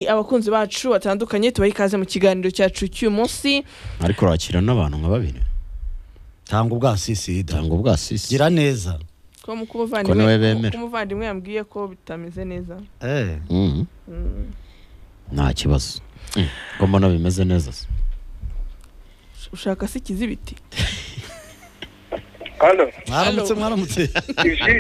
abakunzi bacu batandukanye tubaha ikaze mu kiganiro cyacu cy'uyu munsi ariko urakira n'abantu nka babiri tanga ubwasisi da cyangwa ubwa sisi gira neza ko mu Ko niwe k'umuvandimwe bemera. k'umuvandimwe yambwiye ko bitameze neza eh Mhm. Mm, nta kibazo Mm. ko mbona bimeze neza se ush- ushaka se ikizibiti hano mwaramutse mwaramutse ishi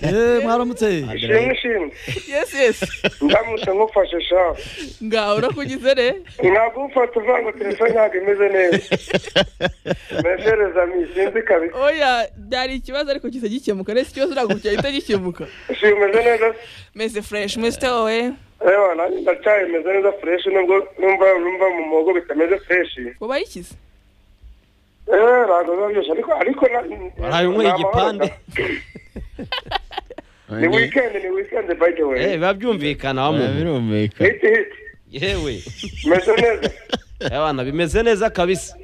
eh mwaramutse ishimwe ishimwe yes yes ndamutse nkufashe shafu ngaho urakugize re nagufata uvuga ngo telefone ntabwo imeze neza mesereza mi sinzi kabisa oya byari ikibazo ariko gisa gikemuka ndetse ikibazo ntabwo cyahita gikemuka si umeze neza se? meze fureshi meze wowe ewa nanjye ndacyayimeze neza fureshi nubwo numva numva mu muhogo bitameze fureshi wabaye ikize eee ntabwo biba byose ariko ariko na- Waraye unyweye ni amahoro igipande? da. ni wikendi ni wikendi by the way Eh, biba byumvikana wa Eh, muntu birumvika hiti hiti yewe meze neza abana bimeze neza kabisa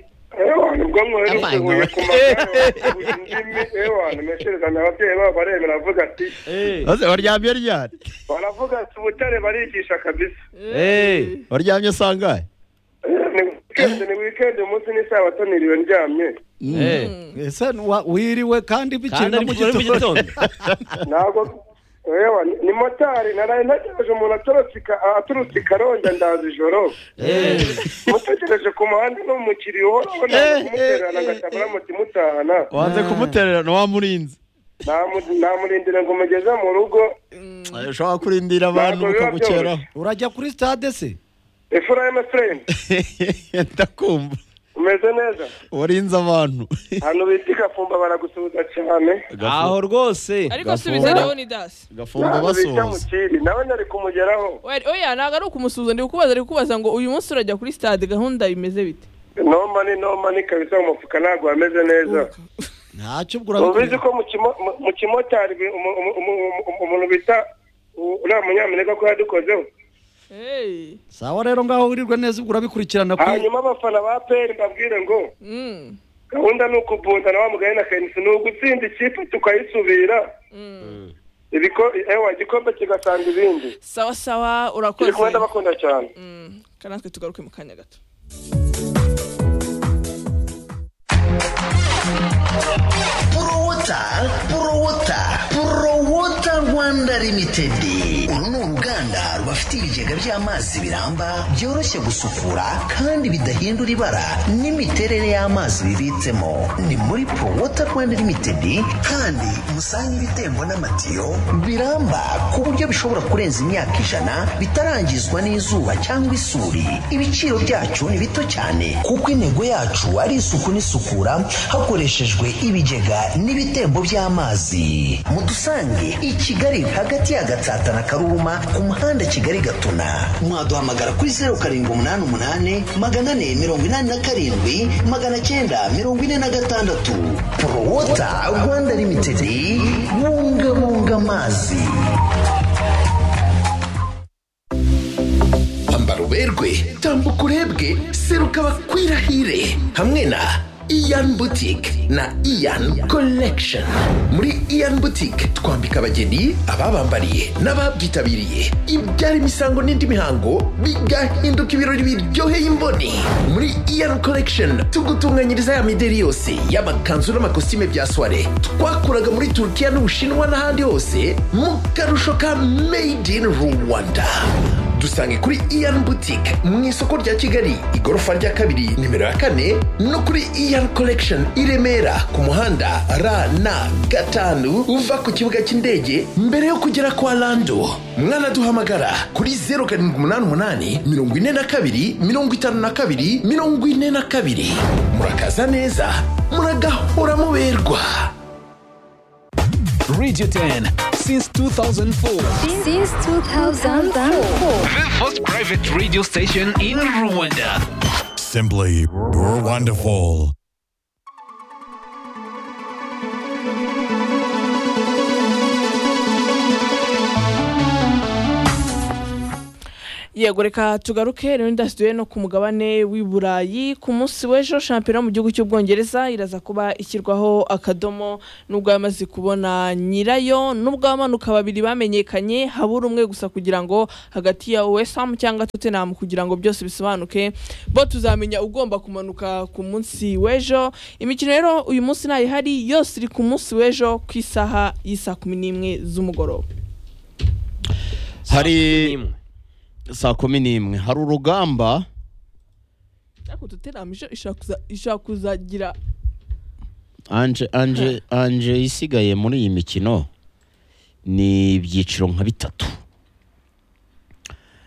ewa ni bwo mwohereje Abaye huye ku magare wavuze indimi ewa ni mesereza ababyeyi babo baremera avuga ati Eh, Ose, waryamye ryari baravuga ati ubutare barigisha kabisa eh, waryamye sangahe ni wikendi ni wikendi umunsi n'isabato niriwe ndyamye eh. ese wa- wiriwe kandi bikiri no kandi ari mu mu gitondo gitondo ntabwo ewa ni- ni motari naraye ntegereje umuntu atorotse ika- aturutse i karongi ndaza ijoro Eh, mutegereje ku muhanda n'umukiriya uhoraho naje kumutererana agasaba aramuti mutahana wanze kumutererana wamurinze Namu- namurindira ngo mugeze mu rugo Eh, ushobora kurindira abantu Ntabwo biba bukagukeraho urajya kuri stade se efurayime fureyini ndakumva umeze neza warinze abantu ahantu bita igafumba baragusuhuza cyane aho rwose ariko subiza rero ni dasi gafumba N'ahantu bita basuhuza mukiri nawe nari kumugeraho Oya- oya ntabwo ari ukumusuhuza ndi kukubaza ari kukubaza ngo uyu munsi urajya kuri stade gahunda bimeze bite noma ni noma ni kabisa mu mufuka ntabwo wameze neza ntacyo ubwo ubizi urabikora ko mu kimo- mu- mu kimotari bi- umu- umu- umu- umu- umuntu bita u- uriya munyamerika ko yadukozeho Hey. sawa rero ngaho wirirwe neza ubwo urabikurikirana kuri hanyuma abafana ba peri mbabwire ngo Mm. gahunda ni ukubundana wa mugari na kenisi ni ugutsinda ikipe tukayisubira ibiko- ewa igikombe kigasanga ibindi sawa sawa turi urakoze kumwe ndabakunda cyane Mm, kandi natwe tugaruke mu kanya gato Purowota, Purowota, Purowota Rwanda Limited. Uru ni uruganda rubafitiye ibigega by'amazi biramba byoroshye gusukura kandi bidahindura ibara n'imiterere y'amazi bibitsemo. Ni muri Purowota Rwanda Limited kandi musanga ibitembo n'amatiyo biramba ku buryo bishobora kurenza imyaka ijana bitarangizwa n'izuba cyangwa isuri. Ibiciro byacu ni bito cyane kuko intego yacu ari isuku n'isukura hakoreshejwe ibigega n'ibitembo by'amazi mudusange i kigali hagati ya gatsata na karuma ku muhanda kigali gatuna mwaduhamagara kuri zeru karindwi umunani umunani magana ane mirongo inani na karindwi magana cyenda mirongo ine na gatandatu porowota rwanda limitedi bungabunga amazi ambara uberwe tambuka urebwe seruka bakwirahire hamwe na iyan butike na iyan collection muri iyan butike twambika abageni ababambariye n'ababyitabiriye ibyara imisango n'indi mihango bigahinduka ibirori biryoheye imboni muri iyan collection tugutunganyiriza ya mideri yose y'amakanzu n'amakositime bya soire twakuraga muri turukiya n'ubushinwa n'ahandi hose mu karusho ka made in rwanda dusange kuri iyan boutique mu isoko rya kigali igorofa rya kabiri nimero ya kane no kuri iyan collection i remera ku muhanda rna gatanu uva ku kibuga cy'indege mbere yo kugera kwa lando mwanaduhamagara kuri 0788 42 52 42 murakaza neza muragahora muberwa Radio 10 since 2004. since 2004. The first private radio station in Rwanda. Simply wonderful. yego reka tugaruke rero ndasubiye no ku mugabane w'i burayi ku munsi w'ejo shampiyona yo mu gihugu cy'ubwongereza iraza kuba ishyirwaho akadomo nubwo yamaze kubona nyirayo nubwo abamanuka babiri bamenyekanye habura umwe gusa kugira ngo hagati ya wesam cyangwa tottenham kugira ngo byose bisobanuke bo tuzamenya ugomba kumanuka ku munsi w'ejo imikino rero uyu munsi ntayihari yose iri ku munsi w'ejo ku isaha y'isa kumi n'imwe z'umugoroba hari n'imwe saa kumi n'imwe hari urugamba ariko tottenham ije- ishaka kuza- ishaka kuzagira anje anje anje isigaye muri iyi mikino ni ibyiciro nka bitatu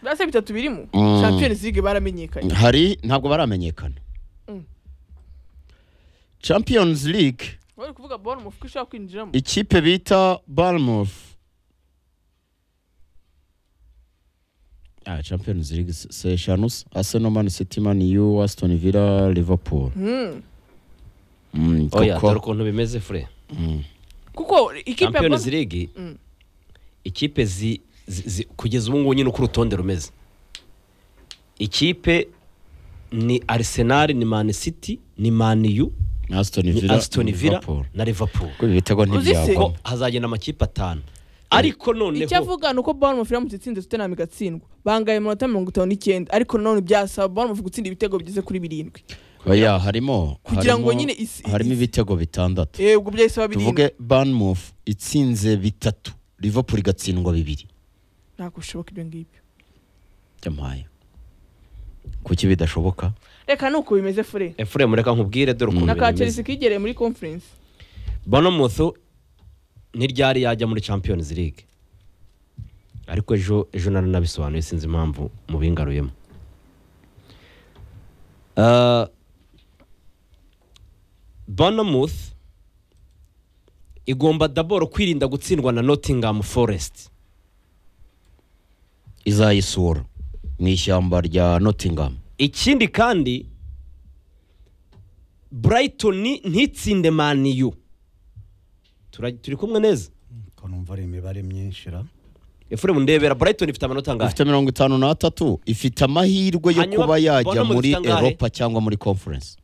birase bitatu birimo Mm. champions league baramenyekanye hari ntabwo baramenyekana Mm. champions league bari kuvuga bournemouth ko ishobora kwinjiramo ikipe bita Bournemouth ah champions league se- se eshanu se. arsenal man city man u aston villa liverpool Mm. mm, oya dore koko ukuntu bimeze fure kuko ikipe ya champions Bournemouth- league Mm. ikipe zi, zi, zi, kugeza ubu ngubu nyine uko urutonde rumeze ikipe ni arsenal ni man city ni man u aston ni villa aston villa liverpool na liverpool ko ibi bitego Uzi se? ko ntibyabo hazagenda amakipe atanu ariko icyo noneho avuga ni uko bournemouth iramutse itsinze tottenham igatsindwa bangaye amanota mirongo itanu n'icyenda ariko none byasaba bournemouth gutsinda ibitego bigeze kuri birindwi oya harimo Kugira ngo harimo- nyine isi- harimo isi- ibitego bitandatu Eh, ubwo byahise birindwi tuvuge Bournemouth itsinze bitatu liverpool igatsindwa bibiri ntabwo bishoboka ibyo ngibyo byamaye kuki bidashoboka reka ni uko bimeze fure efure mureka nkubwire dore ukuntu na ka bimeze chelsea kigereye muri conference bournemouth ntiryari yajya muri champions league ariko ejo ejo nari nabisobanuye sinzi impamvu mubingaruyemo Ah, bournemouth igomba daboro kwirinda gutsindwa na nottingham forest izayisura mu ishyamba rya Nottingham ikindi kandi brighton ntitsinde maniyu turi kumwe neza numva ari imibare myinshi ra efure ndebera brighton ifite amanota angahe ifite mirongo itanu n'atatu ifite amahirwe yo Hanyuma, kuba yajya Bournemouth muri ifite angahe? europa cyangwa muri conference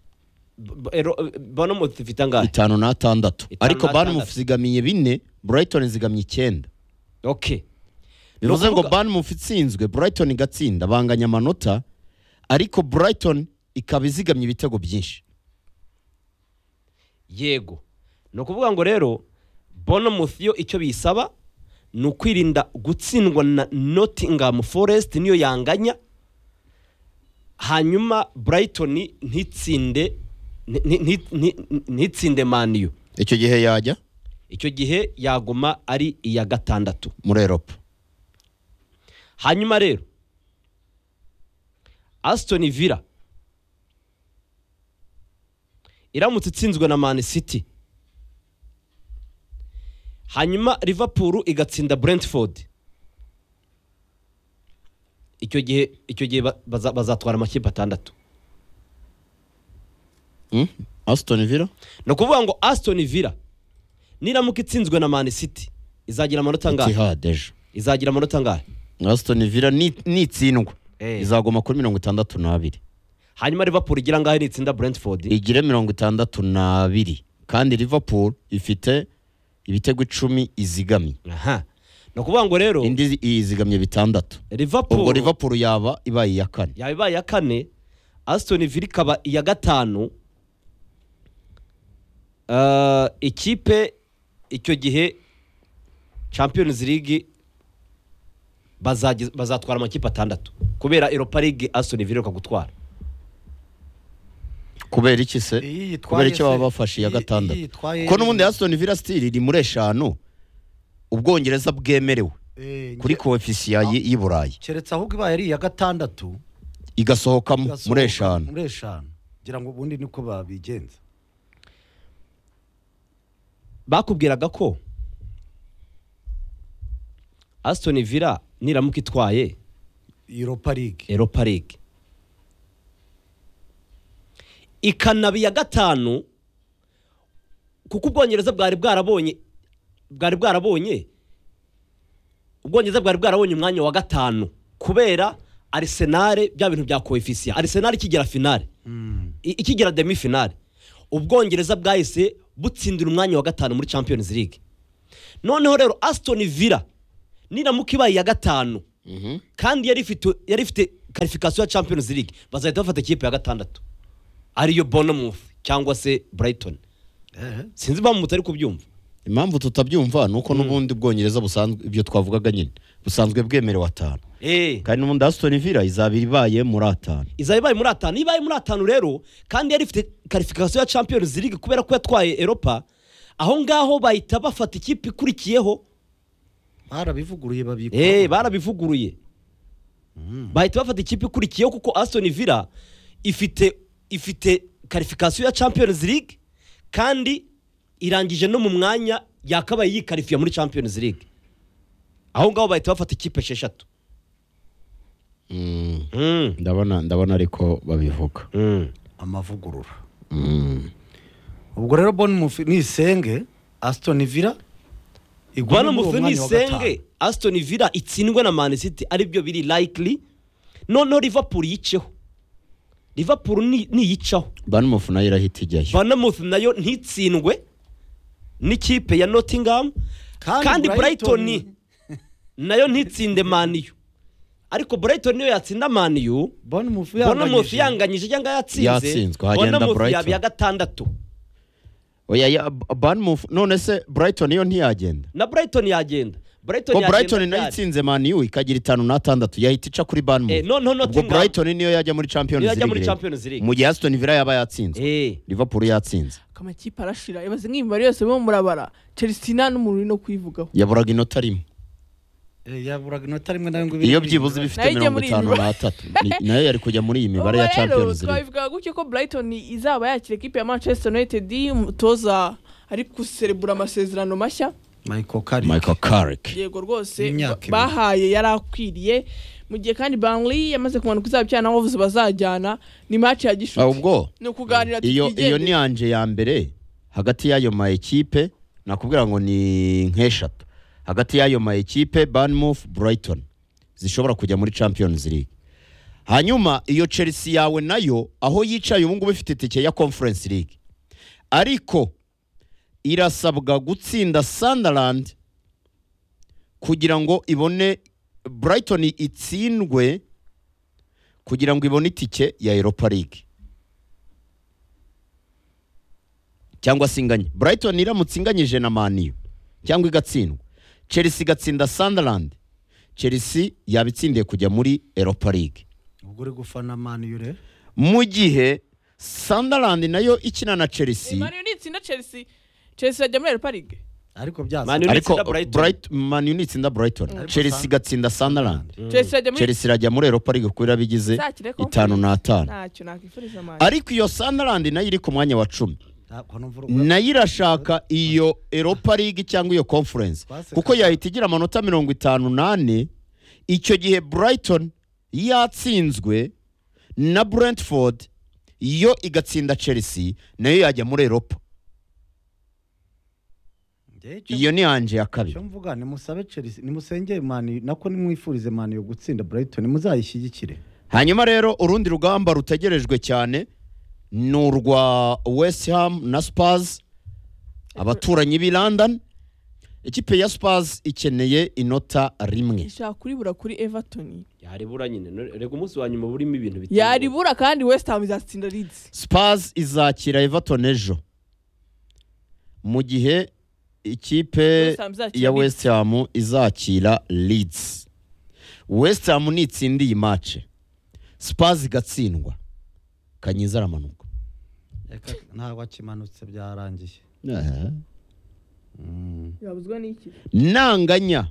B- Ero- bournemouth ifite angahe itanu n'atandatu Itanu ariko n'atandatu. Bournemouth zigamiye bine Brighton zigamye icyenda okay bivuze ngo ukuvuga- Bournemouth itsinzwe Brighton igatsinda banganya amanota ariko Brighton ikaba izigamye ibitego byinshi yego ni ukuvuga ngo rero bournemouth yo icyo biyisaba ni ukwirinda gutsindwa na nottingham forest niyo yanganya hanyuma brighton ntitsinde nti- nti- nti- ntitsinde maniyu icyo gihe yajya icyo gihe yaguma ari iya gatandatu muri europa hanyuma rero asitoni villa iramutse itsinzwe na mani city hanyuma liverpool igatsinda brentford icyo gihe icyo gihe ba- baza- bazatwara amakipe atandatu Hmm? Aston Villa ni ukuvuga ngo asitoni villa niramuka itsinzwe na mani city izagira amanota angahe Etihad ejo izagira amanota angahe Aston Villa ni- nitsindwa Eh. izaguma kuri mirongo itandatu n'abiri hanyuma liverpool igira angahe nitsinda brentford igire mirongo itandatu n'abiri kandi liverpool ifite ibitego icumi izigamye aha ni ukuvuga ngo rero indi izigamye bitandatu ubwo liverpool liverpool yaba ibaye iya kane yaba ibaye iya kane asitoni villa ikaba iya gatanu Ah, ikipe icyo gihe champions league bazagiz- bazatwara amakipe atandatu kubera europa league asitoni villa iheruka gutwara kubera iki se Iyi yitwaye kubera icyo se. baba bafashe iya Iyi- iyi gatandatu yitwaye- ko n'ubundi aston villa still iri muri eshanu ubwongereza bwemerewe kuri koefisiya y'i- y'i burayi keretse ahubwo ibaye ari iya gatandatu igasohokamo muri igasohoka eshanu muri eshanu ngira ngo ubundi niko babigenza bakubwiraga ko asitoni villa niramuka itwaye europa league Europa League ikanaba iya gatanu kuko ubwongereza bwari bwarabonye bwari bwarabonye ubwongereza bwari bwarabonye umwanya wa gatanu kubera arisenale bya bintu bya koefisiya arisenale ikigera finale I- ikigera demi finale ubwongereza bwahise butsindira umwanya wa gatanu muri champions league noneho rero aston villa niramuka ibaye iya gatanu kandi yari ifite yari ifite karifikasiyo ya champions league bazahita bafata ikipe ya gatandatu ariyo bonomouth cyangwa se brighton sinzi impamvu mutari kubyumva impamvu tutabyumva ni uko n'ubundi ubwongereza busanzwe ibyo twavugaga nyine busanzwe bwemerewe atanu eee kandi n'ubundi asitoni vila izaba ibaye muri atanu izaba ibaye muri atanu iyo ibaye muri atanu rero kandi yari ifite karifikasiyo ya champions league kubera ko yatwaye eropa aho ngaho bahita bafata ikipe ikurikiyeho barabivuguruye babikora eee barabivuguruye bahita bafata ikipe ikurikiyeho kuko aston villa ifite ifite karifikasiyo ya champions league kandi irangije no mu mwanya yakabaye yikarifiye muri champions league aho ngaho bahita bafata ikipe esheshatu Mm. ndabona ndabona ariko babivuga Mm. amavugurura ubwo rero Bournemouth nisenge asitoni vila iguma bano muri uwo mufu mwanya wa nisenge gatanu. aston villa itsindwe na man city aribyo biri likely noneho liverpool yiceho liverpool ni- niyicaho banumufu nayo irahita ijyayo banamuth nayo ntitsindwe n'ikipe ya nottingham Kandi kandi Brighton- brighton nayo ntitsinde maniyu ariko brighton niyo yatsinda maniyu Bournemouth bonamuth yanganyije. yanganyije cyangwa yatsinze Yatsinzwe, hagenda bonamuth Brighton. yaba iya gatandatu oya ya banumufu none se brighton yo ntiyagenda na brighton yagenda brighton ko yagenda brighton nayo ryari. itsinze mani yu ikagira itanu n'atandatu yahita ica kuri Eh, banumufu noneho ubwo Nottingham- brighton niyo yajya muri champions Niyo yajya league muri rero. Champions League. mu gihe asitoni vila yaba yatsinzwe Eh. liverpool yatsinze akamakipe arashira ibaze nk'imibare yose bo murabara chelsea nta n'umuntu uri no kuyivugaho yaburaga inota rimwe Eh, yaburaga inota rimwe na bibiri iyo byibuze iba Nayo ifite ijya mirongo muri iyi itanu mibare. n'atatu Ni- nayo yari kujya muri iyi mibare ya Ubwo rero, champions league twabivuga gutyo ko brighton izaba yakira ekipe ya manchester united umutoza ari guserebura amasezerano mashya michael kari michael carrick yego rwose Imyaka ibiri. bahaye yari akwiriye mu gihe kandi banley yamaze kumanuka izaba icana aho bavuze bazajyana ni match ya gishuti Ah, ubwo? ni ukuganira iyo iyo ni twigendere. yanje ya mbere hagati y'ayo ma ekipe nakubwira ngo ni nk'eshatu hagati y'ayo ma ekipe banmufu brighton zishobora kujya muri champions league hanyuma iyo chelsea yawe nayo aho yicaye ubu ngubu ifite itike ya conference league ariko irasabwa gutsinda sunderland kugira ngo ibone brighton itsindwe kugira ngo ibone itike ya europa league cyangwa se inganye brighton iramutse inganyije na maniyu cyangwa igatsindwa chelsea igatsinda sunderland chelsea yaba itsindiye kujya muri europa league ubwo uri gufana mani yu rero mu gihe sunderland nayo ikina na chelsea Man U nitsinda chelsea chelsea yajya muri europa league ariko byaza Man U- ariko itsinda Brighton. Bright- Man U nitsinda brighton chelsea igatsinda sunderland chelsea yajya muri chelsea irajya muri europa league kuko irabigize Zakire ko- itanu n'atanu ntacyo nakwifuriza mani ariko iyo sunderland nayo iri ku mwanya wa cumi Ah, ko numva uri- nayo irashaka iyo europa league cyangwa iyo conference Twaseka. kuko yahita igira amanota mirongo itanu n'ane icyo gihe brighton yatsinzwe na brentford yo igatsinda chelsea nayo yajya muri europa Njye icyo- iyo ni yanje ya icyo kabiri mvuga nimusabe chelsea nimusengeye mani nako nimwifurize mani yo gutsinda brighton muzayishyigikire hanyuma rero urundi rugamba rutegerejwe cyane ni urwa west ham na spurs abaturanyi b'i london ikipe ya spurs ikeneye inota rimwe ishaka kuribura kuri everton yaribura nyine no- rega umunsi wa nyuma burimo ibintu biteye ubwoba. yaribura kandi west ham izatsinda leeds Spurs izakira Everton ejo mu gihe ikipe West Ham izakira ya Leeds. West Ham izakira Leeds West Ham nitsinda iyi mace Spurs igatsindwa Kanyiza aramanuka Reka ntabwo akimanutse byarangiye yabuzwa n'iki nanganya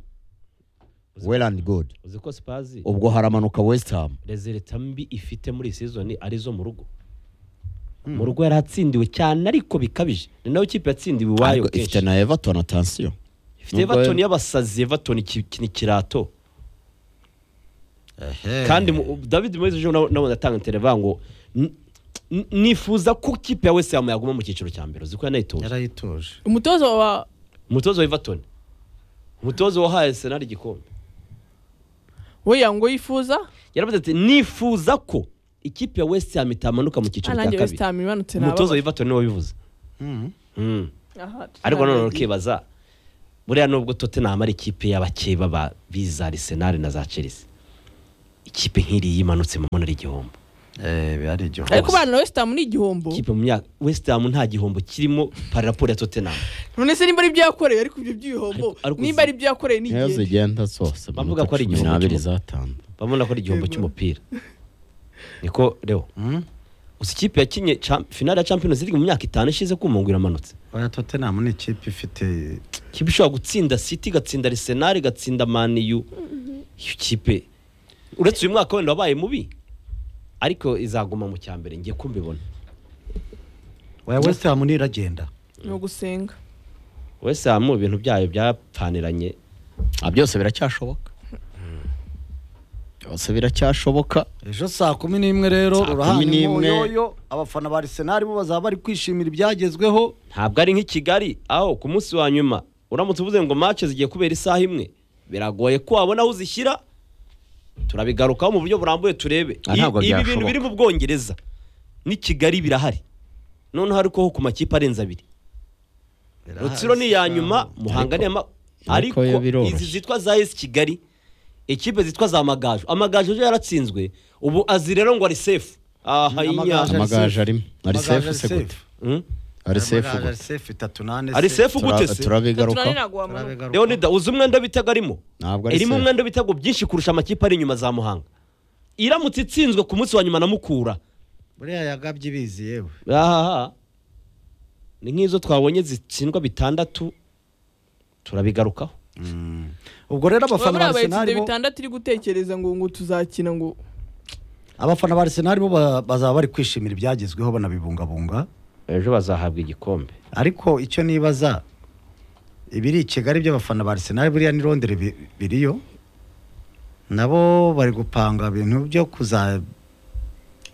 Welland God uzi ko spazi ubwo haramanuka West Ham rezereta mbi ifite muri iyi season ari izo mu rugo mu rugo yari atsindiwe cyane ariko bikabije ni nayo kipe yatsindiwe iwayo Ariko ifite kenshi na Everton attention ifite nubwo- everton y'abasazi everton iki- iki ni ikirato kandi mu- david moyes ejo nawe nawe atanga intereva ngo "N- n- nifuza ko kipe ya wese yamu yaguma mu cyiciro cya mbere uzi ko yanayitoje yarayitoje umutoza wa umutoza wa everton umutoza wahaye senari igikombe we yango yifuza yaravuze ati nifuza ko ikipe ya west ham itamanuka mu cyiciro nanjye cya west kabiri ham imanutse umutoza nababara w'ivato niwe wabivuze Mm. ariko nanone ukibaza buriya nubwo tottenham ari ikipe y'abakeba ba biza arsenal na za chelsea ikipe nk'iriya imanutse mu mbona ari igihombo biba ari igihombo ariko bana na west ham ni igihombo ikipe mu myaka west ham nta gihombo kirimo pararaporo ya tottenham none se nimba ari ibyo yakoreye ariko ibyo by'ibihombo Ariko- ariko nimba uzi- ari ibyo yakoreye ni niyo igihe zigenda zose Bavuga ko ari cumi igihombo n'abiri cy'umupira. zatanze babona ko ari igihombo cy'umupira niko rero uzi ikipe yakinye cha- finale ya champions league mu myaka itanu ishize kumungu iramanutse oya tottenham ni ikipe ifite ikipe ishobora gutsinda city igatsinda arsenal igatsinda maniyu iyo kipe uretse uyu mwaka wenda wabaye mubi ariko izaguma mu cya mbere ngiye kumbibona oya west ham niragenda ni ugusenga wese mu bintu byayo byapfaniranye Ah, byose biracyashoboka byose biracyashoboka ejo saa kumi n'imwe rero Saa urahana kumi n'imwe. imyoyoyo abafana ba arsenal bo bazaba bari kwishimira ibyagezweho ntabwo ari nk'i kigali aho ku munsi wa nyuma uramutse uvuze ngo match zigiye kubera isaha imwe biragoye ko wabona aho uzishyira turabigarukaho mu buryo burambuye turebe Ah, ntabwo I- ibi bintu byashoboka. biri mu bwongereza n'i kigali birahari noneho ariko ho ku makipe arenze abiri rutsiro ni iya nyuma muhanga ni iya ma- ariko ariko yo biroroshye. izi zitwa za esi kigali ikipe zitwa za amagaju amagaju ejo yaratsinzwe ubu azi rero ngo ari sefu aha Amagaju inya ari- amagaju arimo ari sefu Amagaju ari se gute safe. Mm? ari sefu Amagaju ari gute safe, itatu nane ari safe. sefu gute Tura- se tunani turabigaruka ntabwo wamanuka Turabagaruka. leonida uzi umwenda bitago arimo ntabwo ari irimo sefu umwenda w'ibitego byinshi kurusha amakipe ari inyuma za muhanga iramutse itsinzwe ku munsi wa nyuma na mukura buriya yagabye ibizi yewe ahaha ni nk'izo twabonye zitsindwa bitandatu turabigarukaho ubwo rero abafana muri ba arsenal abayitsinze bo bitandatu iri gutekereza ngo ngo tuzakina ngo abafana ba arsenal bo ba- bazaba bari kwishimira ibyagezweho banabibungabunga ejo bazahabwa igikombe ariko icyo nibaza ibiri i kigali by'abafana ba arsenal buriya ni rondere bi- biriyo nabo bari gupanga ibintu byo kuza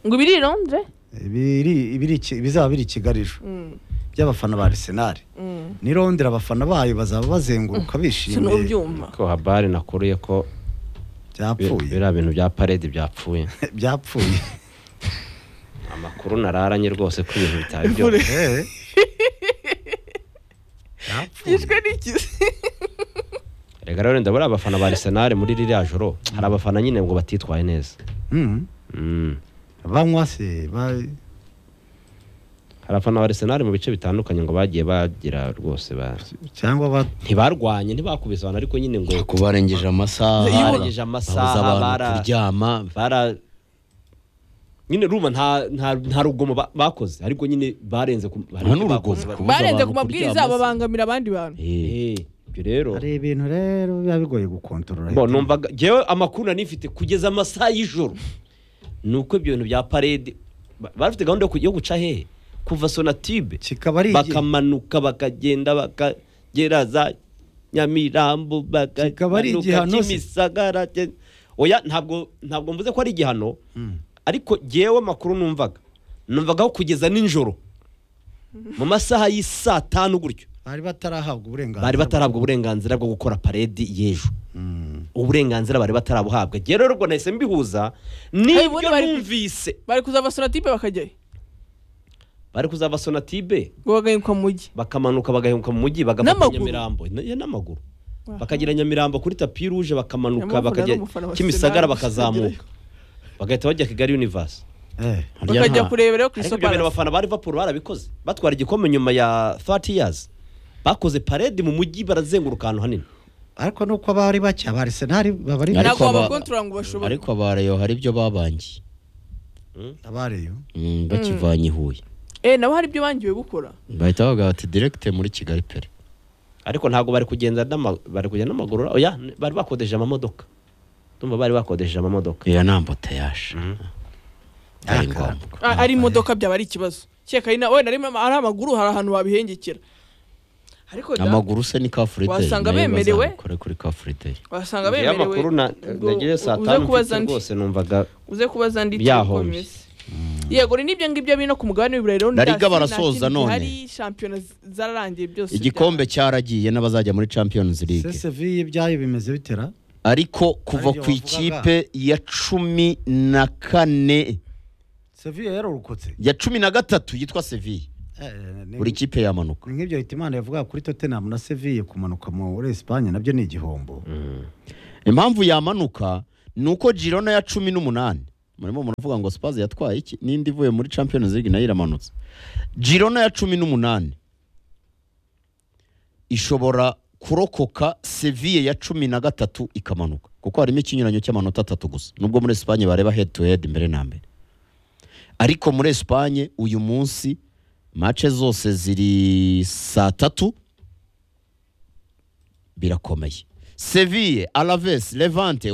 ngo ibiri i londres ibiri- ibiri i Ki- bizaba biri i kigali ejo Mm, by'abafana ba arsenal mm. ni rondere abafana bayo bazaba bazenguruka bishimiye sinubyuma ko habari nakuruye ko byapfuye biriya bintu bya parede byapfuye byapfuye amakuru nararanye rwose ko ibintu bitari byo Eh. yishwe n'ikizi reka rero ndabona abafana ba arisenali muri ririya joro hari abafana nyine ngo batitwaye neza Mm. Mm. banywa se ba- hari abafana ba arisenali mu bice bitandukanye ngo bagiye bagira rwose ba cyangwa ba ntibarwanye ntibakubise abantu ariko nyine ngo ku barengeje amasaha Barengeje babuza amasaha, abantu bara- kuryama bara nyine ruba nta nta nta rugomo ba- bakoze ariko nyine barenze ku hari nta icyo n'urugomo bakoze. kubuza barenze ku abantu kuryama mabwiriza se. babangamira abandi bantu Eh, Eh, ibyo rero hari ibintu rero biba bigoye gukontorora bo numvaga njyewe amakuru nari nifite kugeza amasaha y'ijoro ni uko ibyo bintu bya parede ba- bafite gahunda yo ku- yo guca hehe kuva sonatibe kikaba ari igi- bakamanuka bakagenda bakagera za nyamirambo Kikaba ari bakamanuka igihano se. kimisagara gen- oya ntabwo ntabwo mvuze ko ari igihano ariko jyewe amakuru numvaga numvagaho kugeza nijoro mu masaha y'i saa tanu gutyo bari batarahabwa uburenganzira bari batarahabwa uburenganzira bwo gukora paredi y'ejo uburenganzira bari batarabuhabwa jyewe rero ubwo nahise mbihuza ubundi n'ibyo bari- numvise bari kuzava sonatipe bakajyayo bari kuzaba sonatibe ngo bagahingwa mu mujyi bakamanuka bagahinguka mu mujyi bagafata N'amaguru. nyamirambo N- ya, n'amaguru Aha. bakagira nyamirambo kuri tapi ruje bakamanuka Nyamwumva bakajya ari umufana wa kimisagara Arsenal. bakazamuka bagahita bajya kigali universe Eh, harya bakajya nta- kureberayo ku ariko iso ibyo palace bintu abafana ba liverpool barabikoze batwara igikombe nyuma ya 30 years bakoze parade mu mujyi barazenguruka ahantu hanini ariko nuko abari bake aba arsenal baba ari Ariko ntabwo aba- babakontorora ngo bashobore ariko abareyo hari ibyo babangiye abareyo Mm, bakivanye i huye eh nabo hari ibyo bangiwe gukora bahita bavuga bati direkite muri kigali pere ariko ntabwo bari kugenda n'ama- bari kugenda n'amaguru oya n- bari bakodesheje amamodoka ndumva bari bakodesheje amamodoka iyo ni amboteyaje ari ngombwa Ah, ari imodoka byaba ari ikibazo cyeka ari na wenda ari ama- ari amaguru hari ahantu wabihengekera ariko da, amaguru se ni ka free day Wasanga nayo bemerewe? bazabikore kuri ka free day wasanga Ngiye bemerewe amakuru na- Ubwo nagize saa uze tanu kubaza mfite ndi- rwose numvaga uze kubaza ndi uko Byahombye. bimeze yego ni n'ibyo ngibyo bino ku mugabane w'iburayi rero La Liga ndasi, nta barasoza kindi none. gihari, shampiyona z- zararangiye byose igikombe cyaragiye n'abazajya muri champions league cesv ibyayo bimeze bitera ariko kuva Aribyo ku wavugaga. ikipe ya cumi na kane seviye yarorokotse ya cumi na gatatu yitwa seviye buri kipe yamanuka ni nk'ibyo Hitimana yavugaga kuri Tottenham na Seville kumanuka muri Espagne nabyo ni igihombo impamvu yamanuka ni uko girona ya cumi n'umunani murimo muravuga ngo spazi yatwaye iki n'indi ivuye muri champions league nayo iramanutse girona ya cumi n'umunani ishobora kurokoka seviye ya cumi na gatatu ikamanuka kuko harimo ikinyuranyo cy'amanota atatu gusa nubwo muri esipanye bareba head to head mbere na mbere ariko muri esipanye uyu munsi mace zose ziri saa tatu birakomeye seviye alavesi levante